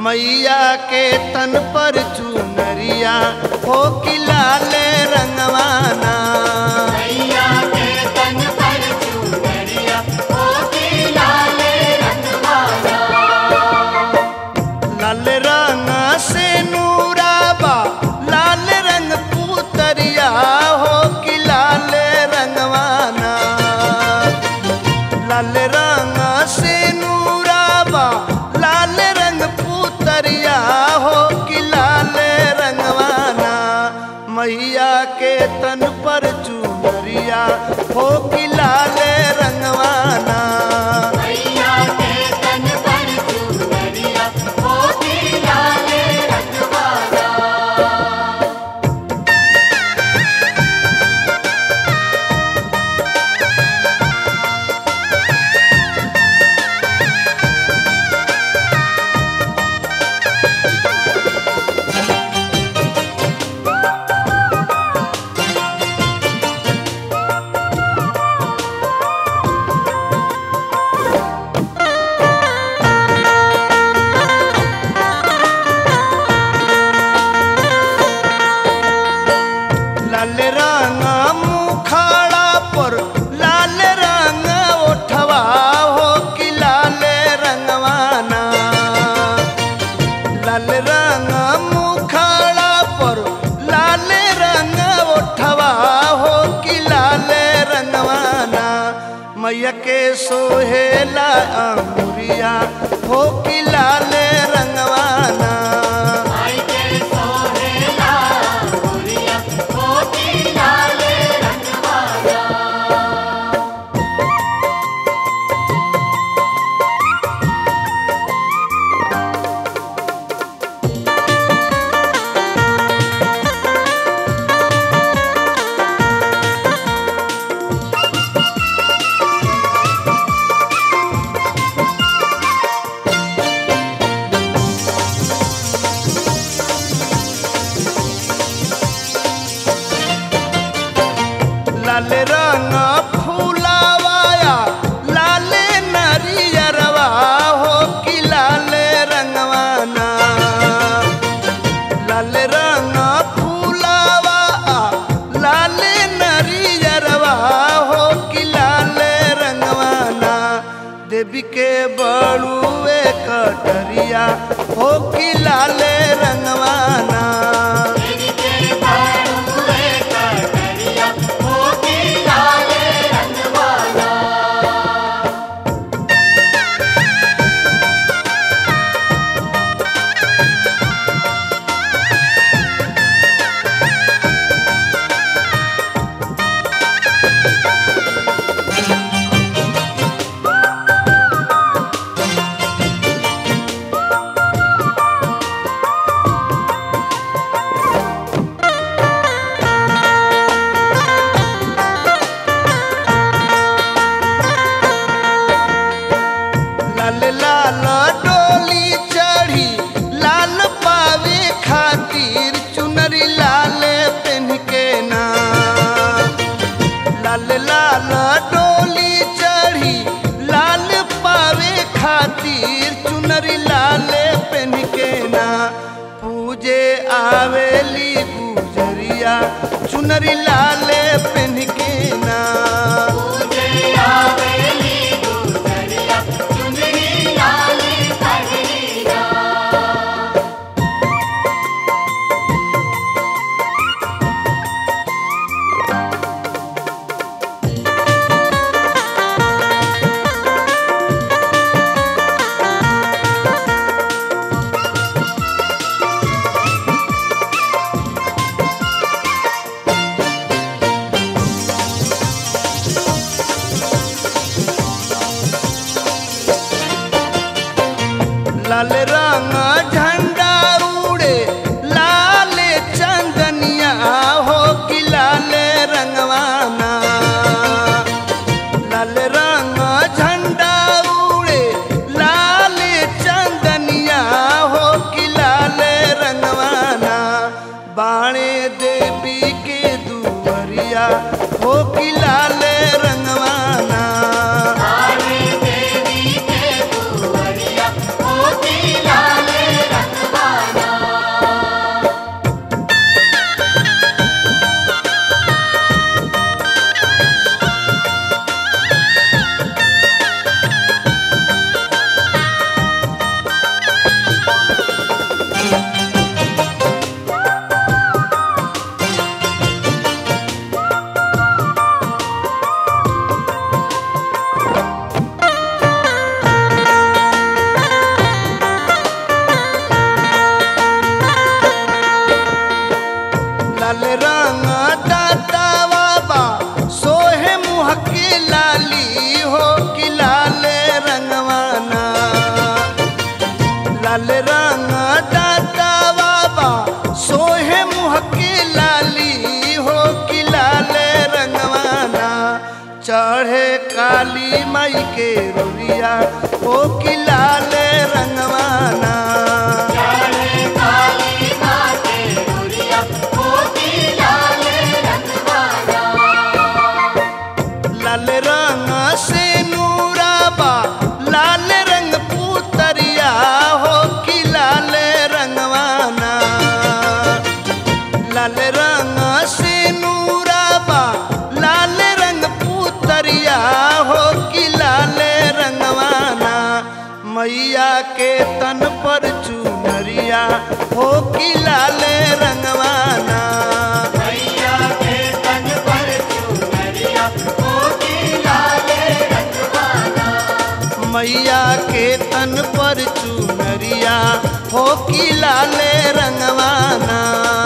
मैया के तन पर चुनरिया हो कि लाले रंगवाना मैया के तन पर चुनरिया ओ की लाले रंगवाला लाल रंग से नूराबा लाल रंग पुतरिया हो कि लाल रंगवाना लाल रंग से नूराबा लाल रंग पुतरिया हो कि लाल रंगवाना मैया के तन पर चुनरिया हो कि लाल रंगवाना मैया के तन पर चुनरिया ओ की लाले रंगवाला लाल रंग मुखाड़ा पर लाल रंग ओठवा हो कि लाल रंगवाना लाल रंग मुखाड़ा पर लाल रंग ओठवा हो कि लाल रंगवाना मैया के सोहेला अंगुरिया हो कि लाल रंगवाना आई के सोहेला गुड़िया ओ की लाले रंगवाला लाल रंग फूलावाया लाल नरियरवा हो कि लाल रंगवाना लाल रंग फूलावा लाल नरियरवा हो कि लाल रंगवाना देवी के बड़ुए कटरिया हो कि लाल रंगवाना तेरी के बाड़ुए कटरिया ओ की लाले रंगवाला लाल लाल डोली चढ़ी लाल पावे खातिर चुनरी लाल पेन के ना लाल लाल डोली चढ़ी लाल पावे खातिर चुनरी लाल पेन के ना पूजे आवेली गुजरिया चुनरी लाल पेन के ना तुझे आवेली गुजरिया चुनरी लाले पगड़िया लाल रंग झंडा उड़े लाल चंदनिया हो कि लाल रंगवाना लाल रंग झंडा उड़े लाल चंदनिया हो कि लाल रंगवाना बाणे देवी के दुवरिया हो कि लाल रंगवाना आने देवी के दुवरिया ओ की लाले माई के रोलिया हो कि लाल रंगवाना लाले काली माँ के डोरिया मोती लाल रंगवाला लाल रंग से नूराबा लाल रंग पुतरिया हो कि लाल रंगवाना लाल रंग से नूराबा लाल रंग पुतरिया हो कि लाल रंगवाना मैया के तन पर चुनरिया हो कि लाल रंगवाना मैया के तन पर चुनरिया मोती लाल रंगवाला मैया के तन पर चुनरिया हो कि लाल रंगवाना